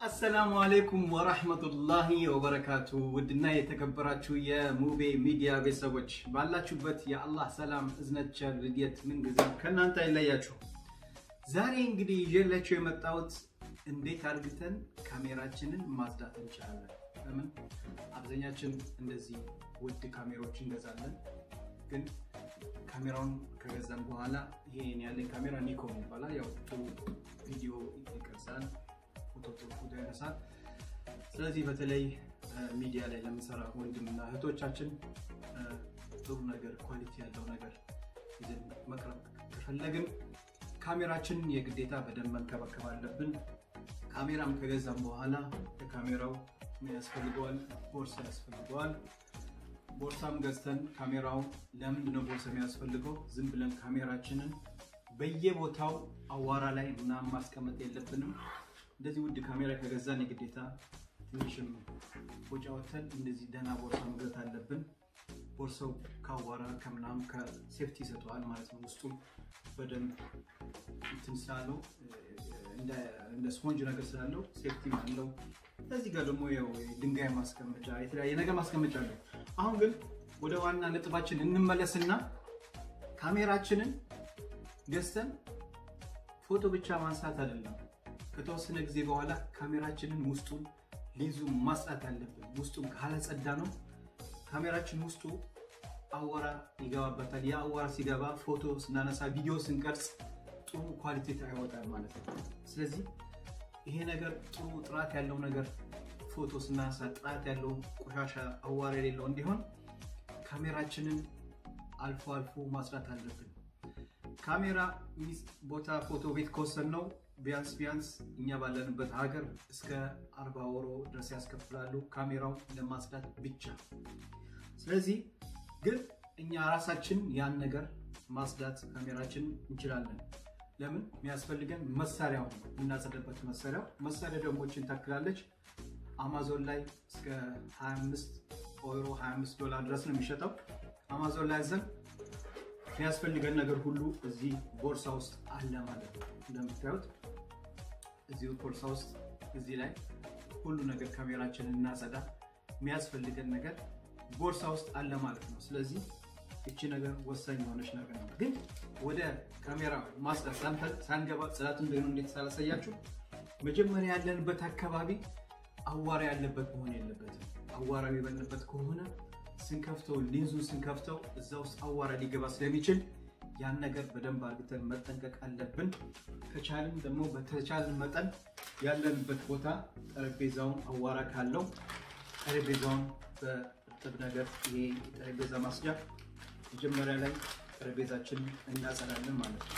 አሰላሙ አሌይኩም ወራህመቱላሂ ወበረካቱ። ውድና የተከበራችሁ የሙቤ ሚዲያ ቤተሰቦች ባላችሁበት የአላህ ሰላም እዝነት፣ ቸር፣ ርድኤት ምንጊዜ ከእናንተ አይለያችሁ። ዛሬ እንግዲህ ይዤላችሁ የመጣሁት እንዴት አድርግተን ካሜራችንን ማጽዳት እንችላለን። ለምን አብዛኛችን እንደዚህ ውድ ካሜራዎች እንገዛለን፣ ግን ካሜራውን ከገዛን በኋላ ይሄን ያለኝ ካሜራ ኒኮን ይባላል። ያው ጥሩ ቪዲዮ ይቀርጻል ፎቶ ጥሩ ፎቶ ያነሳል። ስለዚህ በተለይ ሚዲያ ላይ ለምንሰራ ወንድምና እህቶቻችን ጥሩ ነገር ኳሊቲ ያለው ነገር ይዘን መቅረብ ከፈለግን ካሜራችንን የግዴታ በደንብ መንከባከብ አለብን። ካሜራም ከገዛም በኋላ ለካሜራው ምን ያስፈልገዋል? ቦርሳ ያስፈልገዋል። ቦርሳም ገዝተን ካሜራው ለምንድነው ቦርሳ የሚያስፈልገው? ዝም ብለን ካሜራችንን በየቦታው አዋራ ላይ ምናምን ማስቀመጥ የለብንም። እንደዚህ ውድ ካሜራ ከገዛን የግዴታ ትንሽም ወጪ አውጥተን እንደዚህ ደህና ቦርሳ መግዛት አለብን። ቦርሳው ከአዋራ ከምናምን ከሴፍቲ ይሰጠዋል ማለት ነው። ውስጡ በደንብ እንትን ስላለው እንደ ስፖንጅ ነገር ስላለው ሴፍቲ አለው። እዚህ ጋር ደግሞ ያው ድንጋይ ማስቀመጫ የተለያየ ነገር ማስቀመጫ አለው። አሁን ግን ወደ ዋና ነጥባችን እንመለስና ካሜራችንን ገዝተን ፎቶ ብቻ ማንሳት አይደለም። ከተወሰነ ጊዜ በኋላ ካሜራችንን ውስጡን ሊዙ ማጽዳት አለብን። ውስጡን ካላጸዳ ነው ካሜራችን ውስጡ አዋራ ይገባበታል። ያ አዋራ ሲገባ ፎቶ ስናነሳ፣ ቪዲዮ ስንቀርጽ ጥሩ ኳሊቲ አይወጣል ማለት ነው። ስለዚህ ይሄ ነገር ጥሩ ጥራት ያለው ነገር ፎቶ ስናነሳ ጥራት ያለው ቆሻሻ አዋራ የሌለው እንዲሆን ካሜራችንን አልፎ አልፎ ማጽዳት አለብን። ካሜራ ቦታ ፎቶ ቤት ከወሰድነው ቢያንስ ቢያንስ እኛ ባለንበት ሀገር እስከ አርባ ወሮ ድረስ ያስከፍላሉ ካሜራው ለማጽዳት ብቻ። ስለዚህ ግን እኛ ራሳችን ያን ነገር ማጽዳት ካሜራችን እንችላለን። ለምን የሚያስፈልገን መሳሪያው ነው የምናጸዳበት መሳሪያው መሳሪያ ደንቦችን ታክላለች። አማዞን ላይ እስከ 25 ኦሮ 25 ዶላር ድረስ ነው የሚሸጠው። አማዞን ላይ ዘን የሚያስፈልገን ነገር ሁሉ እዚህ ቦርሳ ውስጥ አለ ማለት ነው። እንደምታዩት እዚህ ቦርሳ ውስጥ እዚህ ላይ ሁሉ ነገር ካሜራችንን እናጸዳ የሚያስፈልገን ነገር ቦርሳ ውስጥ አለ ማለት ነው። ስለዚህ እቺ ነገር ወሳኝ የሆነች ነገር ነው። ግን ወደ ካሜራ ማጽዳት ሳንገባ ጽዳት እንደሆነ እንዴት ሳላሳያችሁ መጀመሪያ ያለንበት አካባቢ አዋራ ያለበት መሆን የለበትም። አዋራ የበለበት ከሆነ ስንከፍተው ሊንዙን ስንከፍተው እዛ ውስጥ አዋራ ሊገባ ስለሚችል ያን ነገር በደንብ አድርገን መጠንቀቅ አለብን። ከቻልን ደግሞ በተቻለን መጠን ያለንበት ቦታ ጠረጴዛውን አዋራ ካለው ጠረጴዛውን በእርጥብ ነገር ይሄ የጠረጴዛ ማስጃ መጀመሪያ ላይ ጠረጴዛችንን እናጸዳለን ማለት ነው።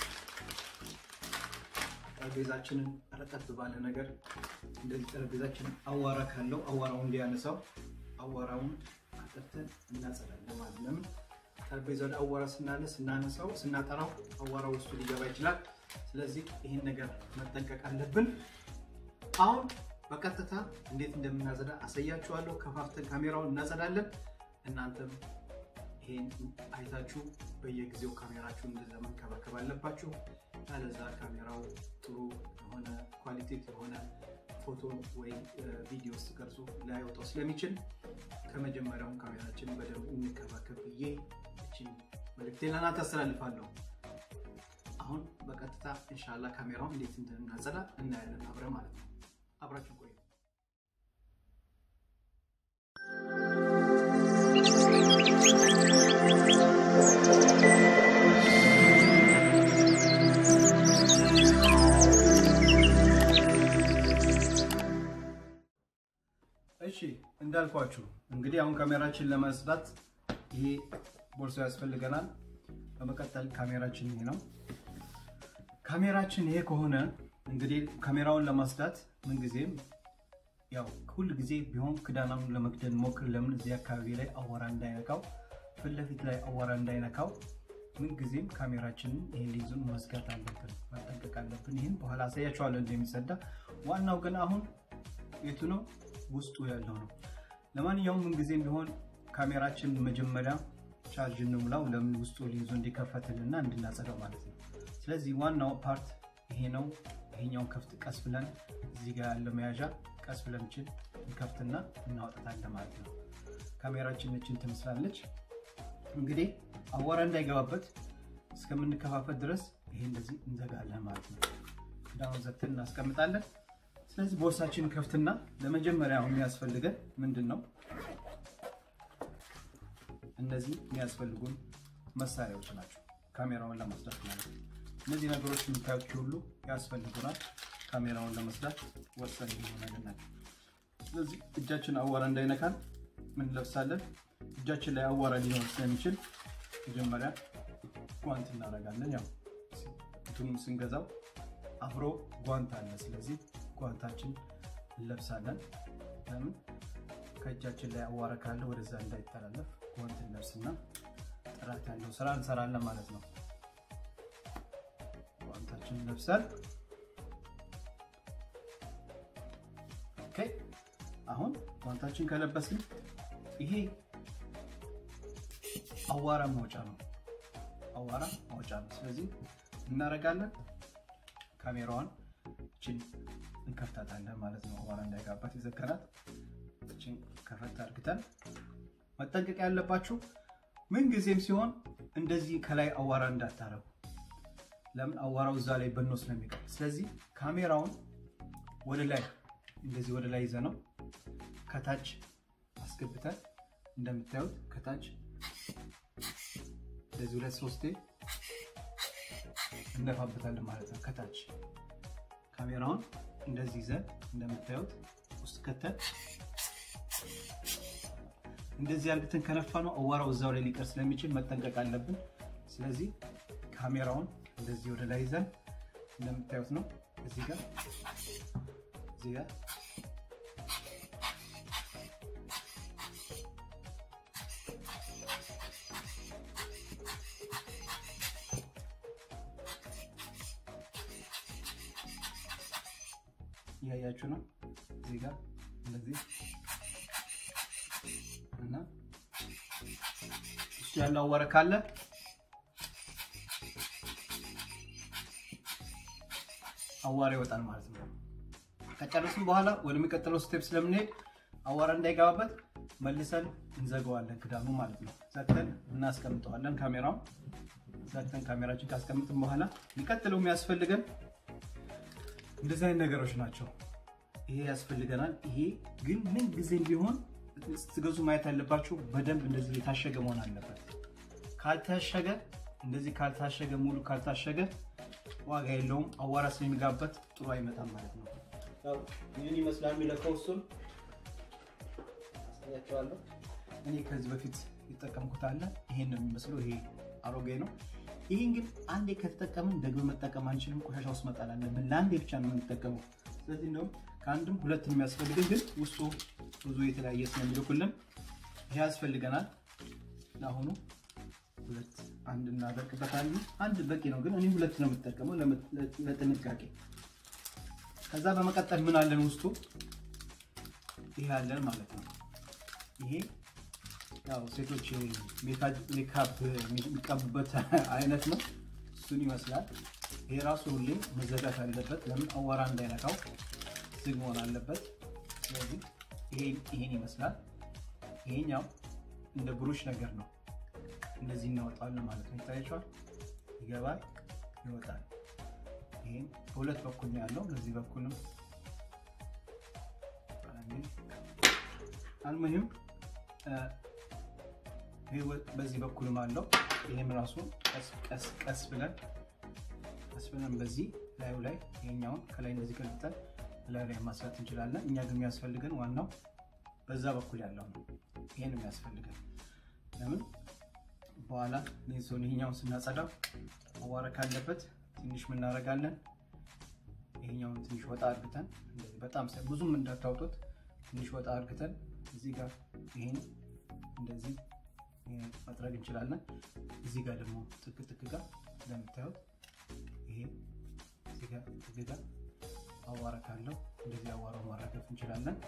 ጠረጴዛችንን ረጠብ ባለ ነገር እንደዚህ ጠረጴዛችንን አዋራ ካለው አዋራውን እንዲያነሳው አዋራውን አጠርተን እናጸዳለን ማለት ለምን ጠረጴዛው ላይ አዋራ ስናለ ስናነሳው ስናጠራው አዋራ ውስጡ ሊገባ ይችላል። ስለዚህ ይህን ነገር መጠንቀቅ አለብን። አሁን በቀጥታ እንዴት እንደምናጸዳ አሳያችኋለሁ። ከፋፍተን ካሜራውን እናጸዳለን። እናንተም ይሄን አይታችሁ በየጊዜው ካሜራችሁን እንደዛ መንከባከብ አለባችሁ። ያለዛ ካሜራው ጥሩ የሆነ ኳሊቲ የሆነ ፎቶ ወይ ቪዲዮ ውስጥ ቀርጾ ላይወጣው ስለሚችል ከመጀመሪያውን ካሜራችን በደንብ እንከባከብ ብዬ እችን መልእክቴን ለእናንተ አስተላልፋለሁ። አሁን በቀጥታ እንሻላ ካሜራውን እንዴት እንደምናጸዳ እናያለን አብረን ማለት ነው። አብራችሁ ቆዩ። እሺ እንዳልኳችሁ እንግዲህ አሁን ካሜራችን ለማጽዳት ይሄ ቦርሳ ያስፈልገናል። በመቀጠል ካሜራችን ይሄ ነው። ካሜራችን ይሄ ከሆነ እንግዲህ ካሜራውን ለማጽዳት ምንጊዜም ያው ሁል ጊዜ ቢሆን ክዳናውን ለመክደን ሞክር። ለምን እዚህ አካባቢ ላይ አዋራ እንዳይነካው፣ ፊት ለፊት ላይ አዋራ እንዳይነካው ምንጊዜም ካሜራችንን ይሄን ሊዙን መዝጋት አለብን፣ መጠንቀቅ አለብን። ይህን በኋላ አሳያችኋለሁ እንደሚጸዳ። ዋናው ግን አሁን የቱ ነው ውስጡ ያለው ነው። ለማንኛውም ምንጊዜም ቢሆን ካሜራችን መጀመሪያ ቻርጅ እንሙላው። ለምን ውስጡ ሊይዞ እንዲከፈትልና እንድናጸዳው ማለት ነው። ስለዚህ ዋናው ፓርት ይሄ ነው። ይሄኛውን ከፍት ቀስ ብለን እዚህ ጋር ያለ መያዣ ቀስ ብለን ችን እንከፍትና እናወጣታለን ማለት ነው። ካሜራችን እችን ትመስላለች። እንግዲህ አቧራ እንዳይገባበት እስከምንከፋፈት ድረስ ይሄ እንደዚህ እንዘጋለን ማለት ነው። ክዳኑን ዘግተን እናስቀምጣለን። ስለዚህ ቦርሳችንን ከፍትና ለመጀመሪያ የሚያስፈልገን ምንድን ነው? እነዚህ የሚያስፈልጉን መሳሪያዎች ናቸው። ካሜራውን ለመስራት ማለት ነው። እነዚህ ነገሮች የምታዩት ሁሉ ያስፈልጉናል። ካሜራውን ለመስራት ወሳኝ የሆኑ ነገር ናቸው። ስለዚህ እጃችን አዋራ እንዳይነካን ምን ለብሳለን? እጃችን ላይ አዋራ ሊሆን ስለሚችል መጀመሪያ ጓንት እናደርጋለን። ያው እንትኑን ስንገዛው አብሮ ጓንት አለ። ስለዚህ ጓንታችን እንለብሳለን። ለምን ከእጃችን ላይ አዋራ ካለ ወደዛ እንዳይተላለፍ ጓንት እንለብስና ጥራት ያለው ስራ እንሰራለን ማለት ነው። ጓንታችን ለብሰን ኦኬ። አሁን ጓንታችን ከለበስን ይሄ አዋራ ማውጫ ነው። አዋራ ማውጫ ነው። ስለዚህ እናደርጋለን ካሜራዋን እችን እንከፍታታለን ማለት ነው። አዋራ እንዳይጋባት የዘከናት እችን ከፈት አድርግተን መጠንቀቅ ያለባችሁ ምን ጊዜም ሲሆን እንደዚህ ከላይ አዋራ እንዳታረጉ። ለምን አዋራው እዛ ላይ በኖ ስለሚቀር። ስለዚህ ካሜራውን ወደ ላይ እንደዚህ ወደ ላይ ይዘ ነው ከታች አስገብተን እንደምታዩት ከታች እንደዚህ ሁለት ሶስቴ እነፋበታለን ማለት ነው። ከታች ካሜራውን እንደዚህ ይዘን እንደምታዩት ውስጥ ከተን እንደዚህ አርግተን ከነፋ ነው አዋራው እዛው ላይ ሊቀር ስለሚችል መጠንቀቅ አለብን። ስለዚህ ካሜራውን እንደዚህ ወደ ላይ ይዘን እንደምታዩት ነው እዚህ ጋር እዚህ ጋር እያያችሁ ነው እዚህ ጋር እንደዚህ እና እሱ ያለው አዋራ ካለ አዋራ ይወጣል ማለት ነው። ከጨረስን በኋላ ወደሚቀጥለው ስቴፕ ስለምንሄድ አዋራ እንዳይገባበት መልሰን እንዘጋዋለን ክዳኑ ማለት ነው። ዘግተን እናስቀምጠዋለን ካሜራውን ዘግተን ካሜራችን ካስቀምጥን በኋላ የሚቀጥለው የሚያስፈልገን እንደዚህ አይነት ነገሮች ናቸው። ይሄ ያስፈልገናል። ይሄ ግን ምን ጊዜም ቢሆን ስትገዙ ማየት ያለባችሁ በደንብ እንደዚህ የታሸገ መሆን አለበት። ካልታሸገ እንደዚህ ካልታሸገ ሙሉ ካልታሸገ ዋጋ የለውም። አዋራ ስለሚጋበት ጥሩ አይመጣም ማለት ነው። ይህን ይመስላል የሚለካው እሱን አሳያቸዋለሁ። እኔ ከዚህ በፊት የጠቀምኩት አለ። ይሄን ነው የሚመስለው። ይሄ አሮጌ ነው። ይህን ግን አንዴ ከተጠቀምን ደግሞ መጠቀም አንችልም። ቆሻሻ ውስጥ መጣል አለብን። ለአንዴ ብቻ ነው የምንጠቀመው። ስለዚህ እንደውም ከአንድም ሁለት ነው የሚያስፈልግን፣ ግን ውስጡ ብዙ የተለያየ ስለሚልኩልን ይሄ ያስፈልገናል። ለአሁኑ ሁለት አንድ እናደርግበታለን። አንድ በቂ ነው፣ ግን እኔ ሁለት ነው የምጠቀመው ለጥንቃቄ። ከዛ በመቀጠል ምን አለን ውስጡ? ይሄ አለን ማለት ነው። ይሄ ያው ሴቶች ሜካፕ የሚቀቡበት አይነት ነው። እሱን ይመስላል። ይሄ ራሱ ሁሌ መዘጋት አለበት። ለምን አዋራ እንዳይነካው ዝግ መሆን አለበት። ስለዚህ ይሄን ይመስላል። ይሄኛው እንደ ብሩሽ ነገር ነው። እንደዚህ እናወጣለን ማለት ነው። ይታያቸዋል። ይገባል፣ ይወጣል። ይሄን በሁለት በኩል ነው ያለው። በዚህ በኩልም አልሙሂም በዚህ በኩልም አለው። ይህም ራሱ ቀስ ቀስ ብለን ቀስ ብለን በዚህ ላዩ ላይ ይሄኛውን ከላይ እንደዚህ ገልብጠን ላዩ ላይ ማስራት እንችላለን። እኛ ግን የሚያስፈልገን ዋናው በዛ በኩል ያለው ነው። ይሄን የሚያስፈልገን ለምን በኋላ ኔሶን ይሄኛውን ስናጸዳው አዋራ ካለበት ትንሽ ምናደርጋለን። ይሄኛውን ትንሽ ወጣ አድርግተን በጣም ብዙም እንዳታውጡት ትንሽ ወጣ አድርግተን እዚህ ጋር ይሄን እንደዚህ መጥረግ እንችላለን። እዚህ ጋር ደግሞ ጥግ ጥግ ጋር እንደምታዩት ይሄ እዚህ ጋር ጥግ ጋር አዋራ ካለው እንደዚህ አዋራው ማራገፍ እንችላለን።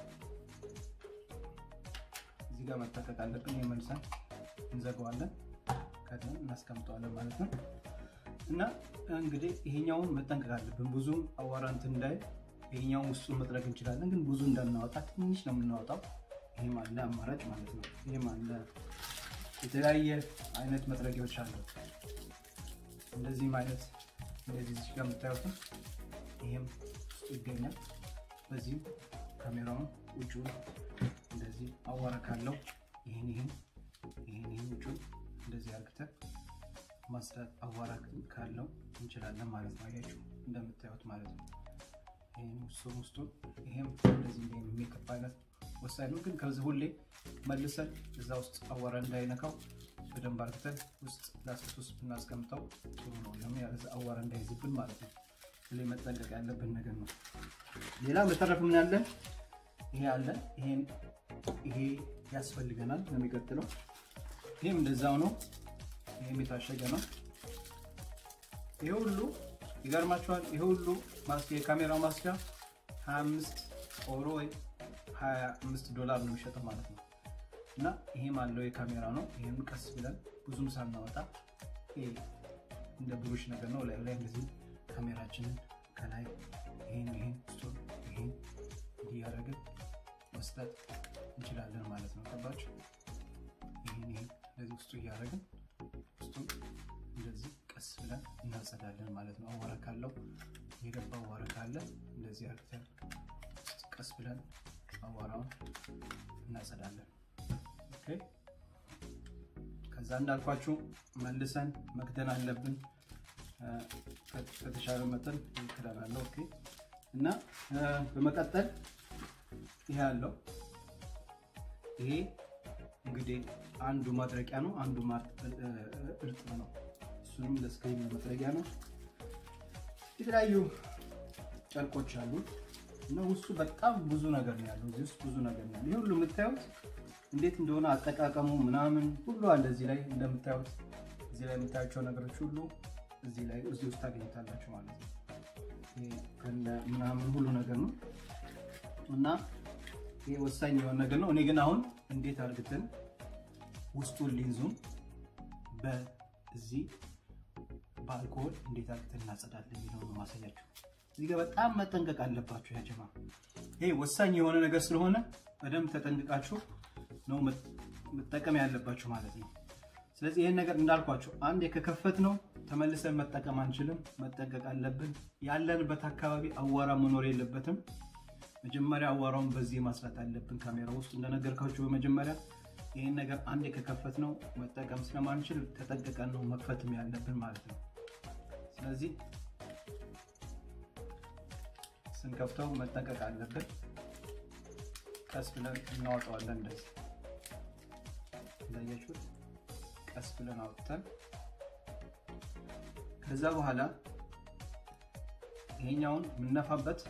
እዚህ ጋር መጠቀቅ አለብን። የመልሰን እንዘጋዋለን፣ ከድን እናስቀምጠዋለን ማለት ነው። እና እንግዲህ ይሄኛውን መጠንቀቅ አለብን። ብዙም አዋራ እንትን እንዳይ ይሄኛውን ውስጡን መጥረግ እንችላለን፣ ግን ብዙ እንዳናወጣ ትንሽ ነው የምናወጣው። ይሄም አለ አማራጭ ማለት ነው። ይሄም አለ የተለያየ አይነት መጥረጊያዎች አሉ። እንደዚህም አይነት እንደዚህ እዚህ ጋር የምታዩትም ይሄም ውስጡ ይገኛል። በዚህም ካሜራውን ውጭውን እንደዚህ አዋራ ካለው ይህን ይህን ይህን ይህን ውጭውን እንደዚህ አርግተን ማጽዳት አዋራ ካለው እንችላለን ማለት ነው። አያችሁ እንደምታዩት ማለት ነው። ይህም ውስጡን ውስጡን ይሄም እንደዚህ ሜካፕ አይነት ወሳኝ ነው። ግን ከዚህ ሁሌ መልሰን እዛ ውስጥ አዋራ እንዳይነካው በደንብ አርግተን ውስጥ ላስት ውስጥ ብናስቀምጠው ጥሩ ነው። ለምን ያለዛ አዋራ እንዳይዝብን ማለት ነው። ሁሌ መጠንቀቅ ያለብን ነገር ነው። ሌላ በተረፍ ምን ያለን ይሄ አለ። ይሄን ይሄ ያስፈልገናል ለሚቀጥለው። ይሄም እንደዛው ነው። ይሄም የታሸገ ነው። ይሄ ሁሉ ይገርማችኋል። ይሄ ሁሉ የካሜራው ማስጃ 25 ኦሮ ወይ 25 ዶላር ነው የሚሸጠው ማለት ነው። እና ይሄም አለው የካሜራ ነው። ይሄም ቀስ ብለን ብዙም ሳናወጣ ይሄ እንደ ብሩሽ ነገር ነው። ላይ ላይ እንደዚህ ካሜራችንን ከላይ ይሄን ይሄን ስቶን ይሄን እያደረግን መስጠት እንችላለን ማለት ነው። ገባችሁ? ይሄን ይሄን እንደዚህ ውስጡ እያደረግን ውስጡን እንደዚህ ቀስ ብለን እናጸዳለን ማለት ነው። አዋራ ካለው የገባ አዋራ ካለ እንደዚህ አድርገን ቀስ ብለን አዋራውን እናጸዳለን። ኦኬ። ከዛ እንዳልኳችሁ መልሰን መክደን አለብን። ከተሻለ መጠን ይክደናለሁ። ኦኬ። እና በመቀጠል ይሄ አለው። ይሄ እንግዲህ አንዱ ማድረቂያ ነው፣ አንዱ እርጥብ ነው። እሱንም ለስክሪን መጥረጊያ ነው። የተለያዩ ጨርቆች አሉ እና ውስጡ በጣም ብዙ ነገር ነው ያለው። እዚህ ውስጥ ብዙ ነገር ነው ያለው። ይህ ሁሉ የምታዩት እንዴት እንደሆነ አጠቃቀሙ ምናምን ሁሉ አለ እዚህ ላይ እንደምታዩት። እዚህ ላይ የምታያቸው ነገሮች ሁሉ እዚህ ላይ እዚህ ውስጥ ታገኝታላችሁ ማለት ነው። ከነ ምናምን ሁሉ ነገር ነው እና ይሄ ወሳኝ የሆነ ነገር ነው። እኔ ግን አሁን እንዴት አድርግተን ውስጡን ሊንዙን በዚህ በአልኮሆል እንዴት አድርግተን እናጸዳለን የሚለው ነው ማሳያችሁ። እዚህ ጋር በጣም መጠንቀቅ አለባችሁ ያጀማ። ይሄ ወሳኝ የሆነ ነገር ስለሆነ በደንብ ተጠንቅቃችሁ ነው መጠቀም ያለባችሁ ማለት ነው። ስለዚህ ይህን ነገር እንዳልኳችሁ አንድ ከከፈት ነው ተመልሰን መጠቀም አንችልም። መጠንቀቅ አለብን። ያለንበት አካባቢ አዋራ መኖር የለበትም። መጀመሪያ አዋራውን በዚህ ማስራት አለብን። ካሜራ ውስጥ እንደነገርካችሁ በመጀመሪያ ይህን ነገር አንዴ ከከፈት ነው መጠቀም ስለማንችል ተጠንቅቀን ነው መክፈትም ያለብን ማለት ነው። ስለዚህ ስንከፍተው መጠንቀቅ አለብን። ቀስ ብለን እናወጣዋለን። እንደዚህ እንዳያችሁት ቀስ ብለን አውጥተን ከዛ በኋላ ይሄኛውን የምነፋበት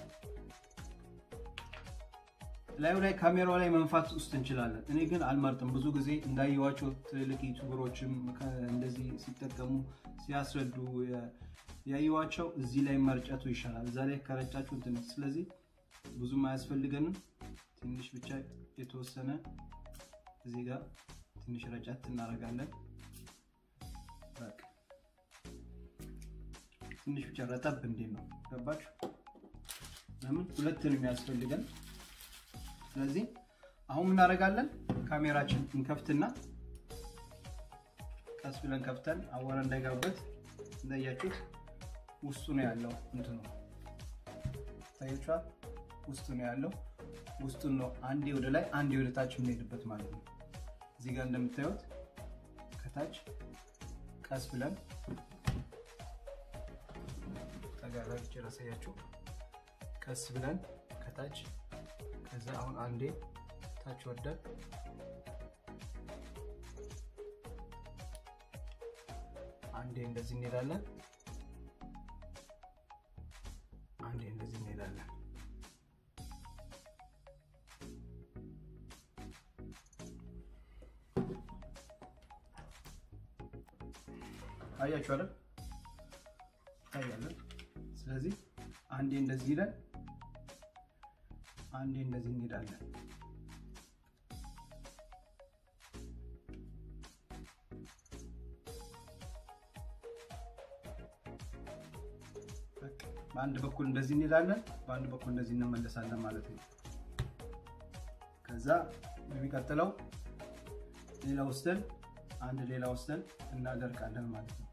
ላዩ ላይ ካሜራው ላይ መንፋት ውስጥ እንችላለን። እኔ ግን አልመርጥም። ብዙ ጊዜ እንዳየዋቸው ትልልቅ ዩቱበሮችም እንደዚህ ሲጠቀሙ ሲያስረዱ ያየዋቸው እዚህ ላይ መርጨቱ ይሻላል። እዛ ላይ ከረጫችሁ እንትን ስለዚህ ብዙም አያስፈልገንም። ትንሽ ብቻ የተወሰነ እዚህ ጋር ትንሽ ረጨት እናደርጋለን። በቃ ትንሽ ብቻ ረጠብ እንዴት ነው ገባችሁ? ለምን ሁለትን የሚያስፈልገን ስለዚህ አሁን እናደርጋለን። ካሜራችን እንከፍትና ቀስ ብለን ከፍተን አዋራ እንዳይገባበት እንዳያችሁት ውስጡ ነው ያለው እንትኑ ታያችኋል። ውስጡ ነው ያለው ውስጡን ነው አንዴ ወደ ላይ አንዴ ወደ ታች የምንሄድበት ማለት ነው። እዚህ ጋር እንደምታዩት ከታች ቀስ ብለን ተጋራጅ ራሳያችሁ ቀስ ብለን ከታች ከዛ አሁን አንዴ ታች ወርደን አንዴ እንደዚህ እንሄዳለን። አንዴ እንደዚህ እንሄዳለን። አያችሁ አይደል? ታያለን። ስለዚህ አንዴ እንደዚህ ይለን አንዴ እንደዚህ እንሄዳለን። በአንድ በኩል እንደዚህ እንሄዳለን፣ በአንድ በኩል እንደዚህ እንመለሳለን ማለት ነው። ከዛ የሚቀጥለው ሌላ ወስደን አንድ ሌላ ወስደን እናደርቃለን ማለት ነው።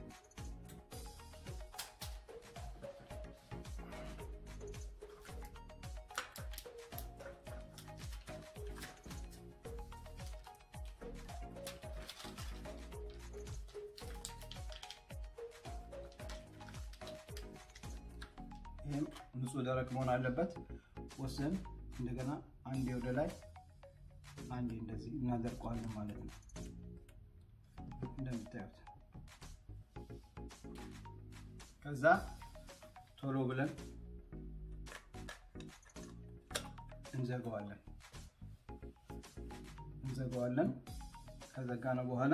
ይህም ንጹህ ደረቅ መሆን አለበት። ወስደን እንደገና አንዴ ወደ ላይ አንዴ እንደዚህ እናደርቀዋለን ማለት ነው። እንደምታዩት ከዛ ቶሎ ብለን እንዘጋዋለን እንዘጋዋለን። ከዘጋነው በኋላ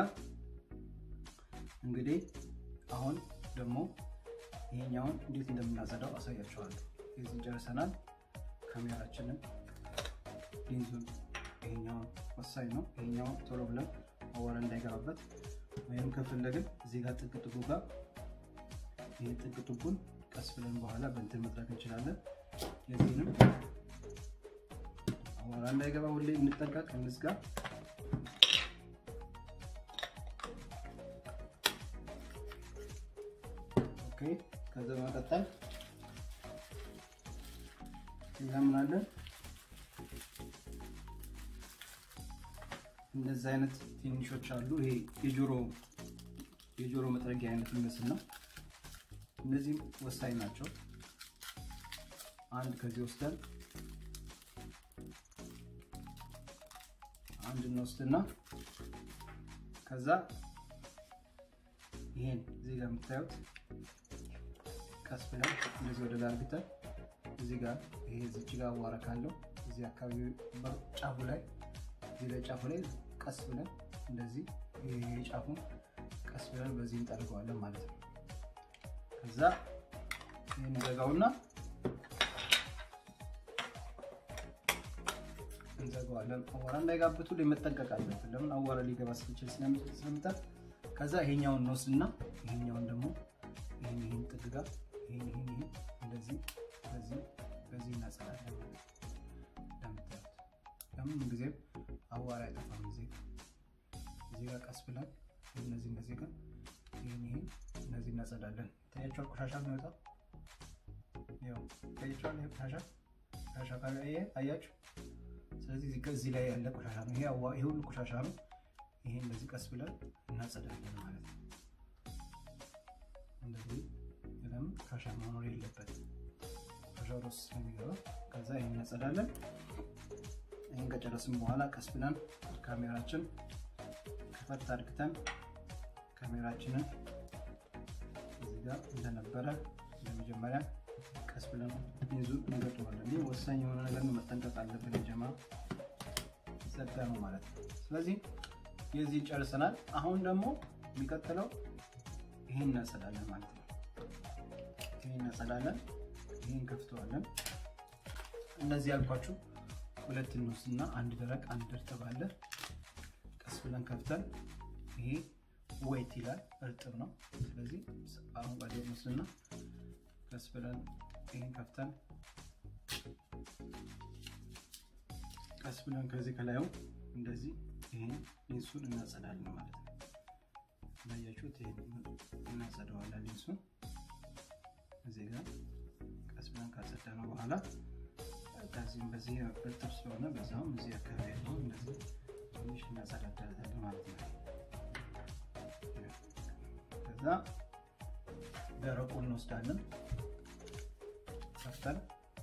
እንግዲህ አሁን ደግሞ ይሄኛውን እንዴት እንደምናጸዳው አሳያችኋለሁ። የዚህ ጨርሰናል። ካሜራችንን ሊንዙን ይሄኛውን ወሳኝ ነው። ይሄኛውን ቶሎ ብለን አዋራ እንዳይገባበት ወይም ከፈለግን እዚህ ጋር ጥግ ጥጉ ጋር ይህ ጥግ ጥጉን ቀስ ብለን በኋላ በእንትን መጥረግ እንችላለን። የዚህንም አዋራ እንዳይገባ ሁሌ እንጠንቀቅ፣ እንዝጋ። ኦኬ ከዛ በመቀጠል እኛ ምን አለን እንደዚህ አይነት ትንሾች አሉ። ይሄ የጆሮ የጆሮ መጥረጊያ አይነት የሚመስል ነው። እነዚህም ወሳኝ ናቸው። አንድ ከዚህ ወስደን አንድ እንወስድና ከዛ ይሄን እዚህ ጋር የምታዩት ቀስ ብለን እንደዚህ ወደ ላይ አርግተን እዚህ ጋር ይሄ እዚች ጋር አዋራ ካለው እዚህ አካባቢ ጫፉ ላይ እዚህ ላይ ጫፉ ላይ ቀስ ብለን እንደዚህ ይሄ ጫፉን ቀስ ብለን በዚህ እንጠርገዋለን ማለት ነው። ከዛ ይህን እንዘጋውና እንዘጋዋለን። አዋራ እንዳይጋብቱ ላይ መጠንቀቅ አለብን። ለምን አዋራ ሊገባ ስለሚችል ስለምጠር ከዛ ይሄኛውን እንወስድና ይሄኛውን ደግሞ ይሄን ይሄን ጥግ ጋር ይሄን ይሄን ይሄን እንደዚህ በዚህ በዚህ እናጸዳለን ማለት ነው። እንደምታዩት ለምን ጊዜም አዋራ አይጠፋም። እዚህ እዚህ ጋር ቀስ ብለን እነዚህ እነዚህ ጋር ይሄን ይሄን እነዚህ እናጸዳለን። ታያችኋል፣ ቆሻሻ የሚወጣው ያው ታያችኋል። ይሄ ቆሻሻ ቆሻሻ ካለ ይሄ አያችሁ። ስለዚህ እዚህ ላይ ያለ ቆሻሻ ነው። ይሄ ይሄ ሁሉ ቆሻሻ ነው። ይሄ እንደዚህ ቀስ ብለን እናጸዳለን ማለት ነው። እንደዚህ ለምን ቆሻሻ መኖር የለበትም። ቆሻሻ ወደ ውስጥ ስለሚገባ ከዛ ይሄን እናጸዳለን። ይህን ከጨረስን በኋላ ቀስ ብለን ካሜራችን ከፈት አድርግተን ካሜራችንን እዚህ ጋር እንደነበረ ለመጀመሪያ ቀስ ብለን ይዙ እንገጥመዋለን። ይህ ወሳኝ የሆነ ነገር ነው፣ መጠንቀቅ አለብን። ጀማ ጸዳ ነው ማለት ነው። ስለዚህ የዚህ ጨርሰናል። አሁን ደግሞ የሚቀጥለው ይህን እናጸዳለን ማለት ነው። ይህን እናጸዳለን፣ ይህን ከፍተዋለን። እነዚህ ያልኳችሁ ሁለት እንወስድና አንድ ደረቅ አንድ እርጥብ አለ። ቀስ ብለን ከፍተን ይሄ ወይት ይላል እርጥብ ነው። ስለዚህ አረንጓዴ እንወስድና ቀስ ብለን ይህን ከፍተን ቀስ ብለን ከዚህ ከላዩ እንደዚህ ይህን ሊንሱን እናጸዳለን ማለት ነው። እንዳያችሁት ይህን እናጸደዋለን ሊንሱን እዚህ ጋር ቀስ ብለን ካጸዳ ነው በኋላ ከዚህም በዚህ እርጥብ ስለሆነ በዛውም እዚህ አካባቢ ያለው እንደዚህ ትንሽ እናጸዳዳለን ማለት ነው። ከዛ ደረቁን እንወስዳለን ከፍተን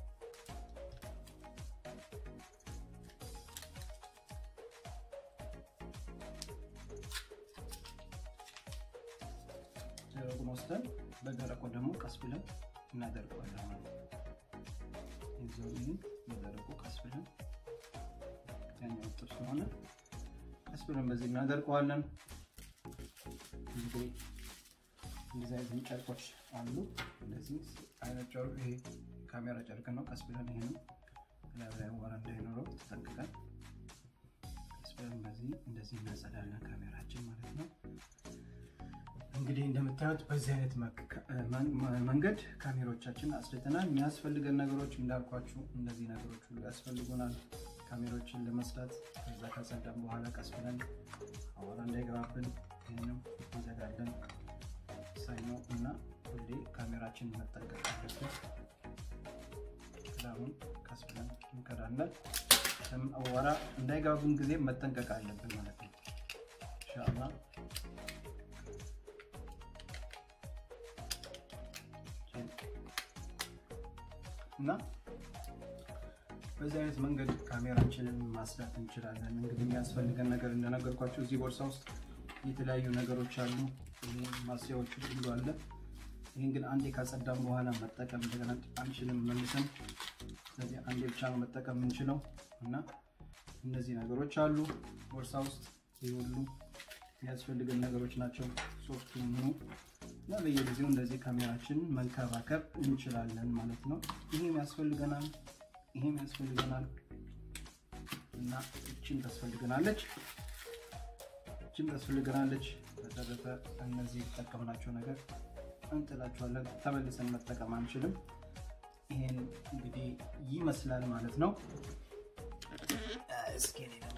ደረቁን ወስደን በደረቁ ደግሞ ቀስ ብለን እናደርገዋለን ማለት ነው። ይዘውን በደረቁ ቀስ ብለን ያኛው እርጥብ ስለሆነ ቀስ ብለን በዚህ እናደርቀዋለን። እንግዲህ እንደዚህ አይነት ጨርቆች አሉ። እንደዚህ አይነት ጨርቅ ይሄ ካሜራ ጨርቅ ነው። ቀስ ብለን ይሄንም ላይ ላይ አቧራ እንዳይኖረው ተጠንቅቀን ቀስ ብለን በዚህ እንደዚህ እናጸዳለን ካሜራችን ማለት ነው። እንግዲህ እንደምታዩት በዚህ አይነት መንገድ ካሜሮቻችን አስልተናል። የሚያስፈልገን ነገሮች እንዳልኳችሁ እነዚህ ነገሮች ሁሉ ያስፈልጉናል ካሜሮችን ለመስራት። ከዛ ከጸዳም በኋላ ቀስ ብለን አቧራ እንዳይገባብን ይህንም እንዘጋለን። ሳይ ነው እና ሁሌ ካሜራችን መጠንቀቅ አለብን። ክዳኑን ቀስ ብለን እንከዳለን። አቧራ እንዳይገባብን ጊዜ መጠንቀቅ አለብን ማለት ነው ኢንሻአላህ። እና በዚህ አይነት መንገድ ካሜራችንን ማስዳት እንችላለን። እንግዲህ የሚያስፈልገን ነገር እንደነገርኳቸው እዚህ ቦርሳ ውስጥ የተለያዩ ነገሮች አሉ። ማስያዎች ሁሉ አለ። ይህን ግን አንዴ ካጸዳም በኋላ መጠቀም እንደገና አንችልም መልሰን። ስለዚህ አንዴ ብቻ ነው መጠቀም የምንችለው እና እነዚህ ነገሮች አሉ ቦርሳ ውስጥ። ይህ ሁሉ የሚያስፈልገን ነገሮች ናቸው። ሶፍቱ ምኑ እና በየጊዜው እንደዚህ ካሜራችንን መንከባከብ እንችላለን ማለት ነው። ይህም ያስፈልገናል፣ ይህም ያስፈልገናል እና እችን ታስፈልገናለች፣ እችን ታስፈልገናለች። በተረፈ እነዚህ የተጠቀምናቸው ነገር እንጥላቸዋለን፣ ተመልሰን መጠቀም አንችልም። ይሄን እንግዲህ ይመስላል ማለት ነው። እስኪ እኔ ደግሞ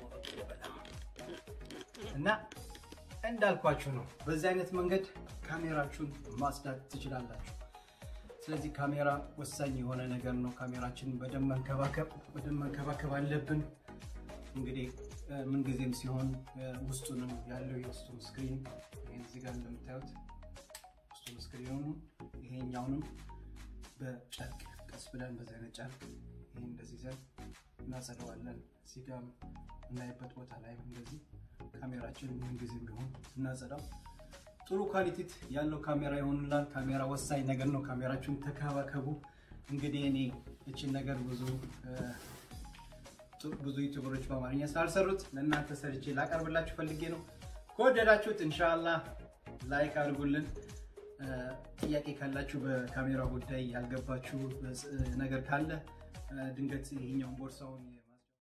እና እንዳልኳችሁ ነው። በዚህ አይነት መንገድ ካሜራችሁን ማጽዳት ትችላላችሁ። ስለዚህ ካሜራ ወሳኝ የሆነ ነገር ነው። ካሜራችንን በደንብ መንከባከብ በደንብ መንከባከብ አለብን። እንግዲህ ምንጊዜም ሲሆን ውስጡንም ያለው የውስጡን ስክሪን እዚህ ጋር እንደምታዩት ውስጡን ስክሪኑን ይሄኛውንም በጨርቅ ቀስ ብለን በዚህ አይነት ጨርቅ ይሄ እንደዚህ ዘን እናጸደዋለን። እዚህ ጋር እናይበት ቦታ ላይ እንደዚህ ካሜራችን ምንጊዜም ቢሆን ስናጸዳው ጥሩ ኳሊቲት ያለው ካሜራ ይሆንላል። ካሜራ ወሳኝ ነገር ነው። ካሜራችሁን ተከባከቡ። እንግዲህ እኔ እችን ነገር ብዙ ብዙ ዩቱበሮች በአማርኛ ስላልሰሩት ለእናንተ ሰርቼ ላቀርብላችሁ ፈልጌ ነው። ከወደዳችሁት እንሻላ ላይክ አድርጉልን። ጥያቄ ካላችሁ በካሜራ ጉዳይ ያልገባችሁ ነገር ካለ ድንገት ይሄኛውን ቦርሳውን